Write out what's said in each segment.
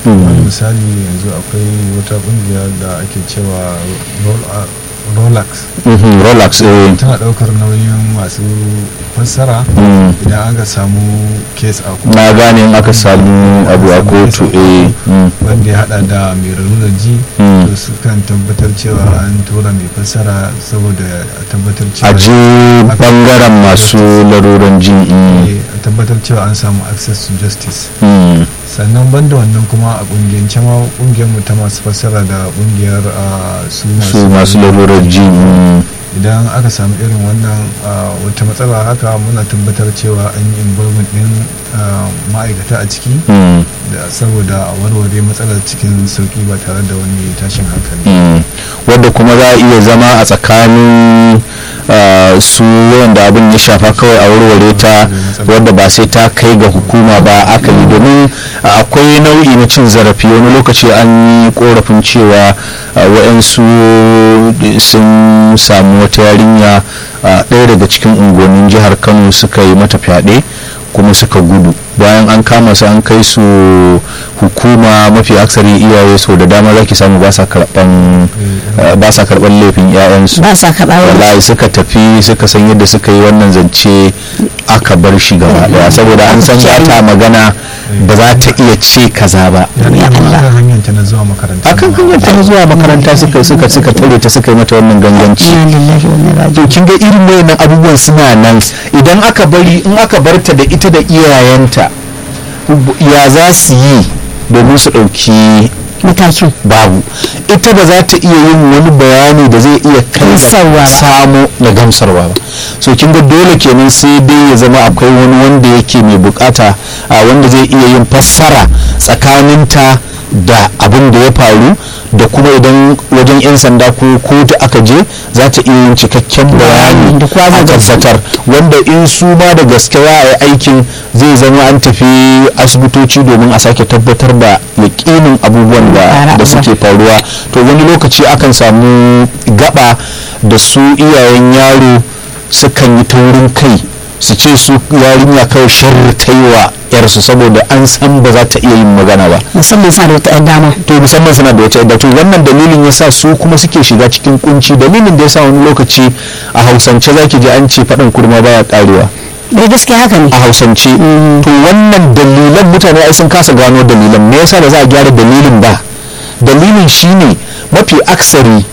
wani misali yanzu akwai wata kungiya da ake cewa rolex relax eh tana daukar nauyin masu fassara Mm. idan aka samu kes a kotu na gane in aka samu abu a kotu eh mm. wanda ya hada da mai rarurar ji Mm. to sukan tabbatar cewa an tura mai fassara saboda a tabbatar cewa a je bangaren masu laruran jin mm. Eh, a tabbatar cewa an samu access to justice Mm. sannan banda wannan kuma a kungiyance ma kungiyar mu ta masu fassara da kungiyar ah, su su masu laruran jin mm. idan aka samu irin wannan ah, wata matsala haka muna tabbatar cewa an yi involvement din ah, ma'aikata a ciki Mm. da saboda a warware matsalar cikin sauki ba tare da wani tashin hankali Mm. wadda kuma za a iya zama a tsakanin ah, su wanda abin ya shafa kawai a warware ta wadda ba sai ta kai ga hukuma ba akali domin ah, akwai nau'i na cin zarafi wani lokaci an yi korafin cewa ah, wa'yansu sun samu wata yarinya ah, ɗaya daga cikin unguwannin jihar kano suka yi mata fyaɗe kuma suka gudu bayan an kama su an kai su hukuma mafi aksari iyaye so da dama zaki samu ba sa karban eh, ba sa karban laifin 'ya'yansu ba sa karɓa wani wallahi suka tafi suka san yadda suka yi wannan zance aka bar shi gaba daya saboda an san ba ta magana ba za ta iya ce kaza ba ya Allah. akan hanyar ta na zuwa makaranta akan hanyar ta zuwa makaranta suka suka suka tare ta suka yi mata wannan ganganci inna lillahi wa inna ilaihi to kin ga irin wayannan abubuwan suna nan idan aka bari in aka barta da ita da iyayenta ya za su yi domin su ɗauki matakin babu ita ba za ta iya yin wani bayani da zai iya kai Gamsarwa ba. samu na gamsarwa ba so kin ga dole kenan sai dai ya zama akwai wani wanda yake mai bukata a wanda zai iya yin fassara tsakaninta da abin da ya faru da kuma idan wajen 'yan sanda ko kotu aka je za ta iya yin cikakken bayani Da kowa zai a gamsu. tabbatar wanda in su ma da gaske za a yi aikin zai zama an tafi asibitoci domin a sake tabbatar da yakinin abubuwan da Fara da suke faruwa to wani lokaci akan samu gaba da su iyayen yaro sukan yi taurin kai su ce su yarinya kawai sharri ta yi wa yarsu saboda an san ba za ta iya yin magana ba musamman sa da wata yan dama to musamman suna da wata yadda to wannan dalilin yasa su kuma suke shiga cikin kunci dalilin da yasa wani lokaci a hausance zaki ji an ce faɗin kurma baya karewa dai gaskiya haka ne a hausance to wannan dalilan mutane ai sun kasa gano dalilan me yasa ba za a gyara dalilin ba dalilin shine mafi aksari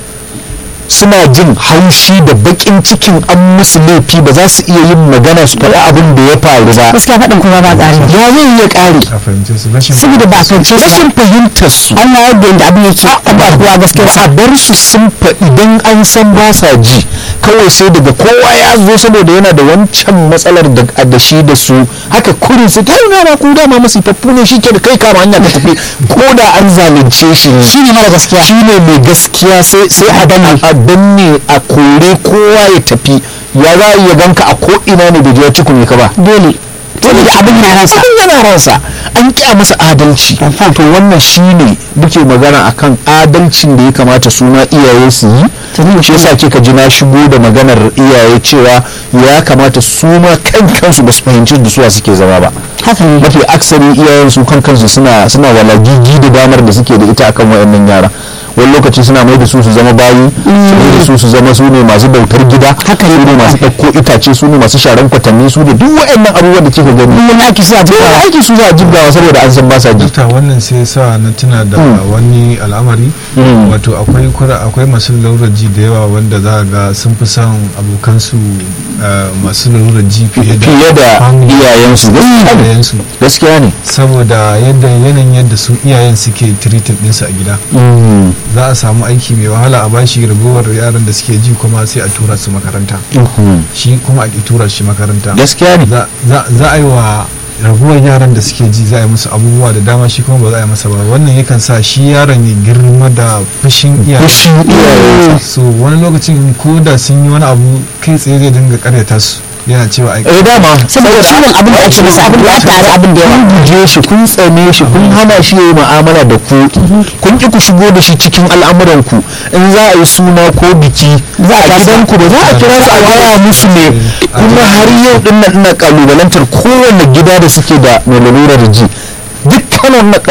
suna jin haushi da bakin cikin an musu laifi ba za su iya yin magana su faɗi abin da ya faru ba gaskiya faɗin kuma ba ƙari ya zai iya ƙare a fahimce su rashin saboda ba a fahimce su rashin fahimtar su an ma yadda yadda abin yake an ba kowa gaskiya ba a bar su sun fa idan an san ba sa ji kawai sai daga kowa ya zo saboda yana da wancan matsalar da da shi da su haka kurin su kai na na ku dama masifaffu ne shi ke da kai kama hanya ka tafi ko da an zalunce shi ne shi ne mara gaskiya shi ne mai gaskiya sai sai a danne a danne a kore kowa ya tafi ya za a iya ganka a ko ina ne bai je ya cikune ka ba dole dole da abin na ransa abin yana ransa an kya masa adalci to wannan shine muke magana akan adalcin da ya kamata su ma iyaye su yi shi yasa kika ji na shigo da maganar iyaye cewa ya kamata su ma kan kansu ba su fahimci da suwa suke zama ba haka ne mafi aksari iyayen su kan kansu suna suna walagigi da damar da suke da ita akan wayannan yara wani lokaci suna mai da su su zama bayi su mai da su su zama su ne masu bautar gida Haka ne. su ne masu ɗauko itace su ne masu sharan kwatanni su ne duk wayannan abubuwan da kika gani wani aiki sai a duk duba aiki su za a jibgawa saboda an san ba sa ji dokta wannan sai sa na tuna da wani al'amari Mm. wato akwai kura akwai masu lalurar ji da yawa wanda za a ga sun fi son abokansu eh, masu lalurar ji fiye da fiye da family, iyayensu gaskiya ne iyayensu gaskiya ne saboda yadda yanayin yadda su iyayen suke treated ɗinsu a gida Mm. za a samu aiki mai wahala a bashi ragowar yaran da suke ji kuma sai a tura su makaranta Mhm. shi kuma a ki tura shi makaranta gaskiya ne za za- za a yi wa raguwar yaran da suke ji za a yi musu abubuwa da dama shi kuma ba za a yi masa ba wannan yakan sa shi yaron ya girma da fushin iyaye fushin iyaye so wani lokacin ko da sun yi wani abu kai tsaye zai dinga karyata su yana cewa ai eh dama saboda ciwon abin da ake masa abin da ya tare abin da yawa kun guje shi kun tsane shi kun hana shi yayi mu'amala da ku kun ki ku shigo da shi cikin al'amuran ku in za a yi suna ko biki za a gidan ku ba za a kira su a gaya musu ne kuma har yau din nan ina kalubalantar kowanne gida da suke da mai lalurar ji dukkanin na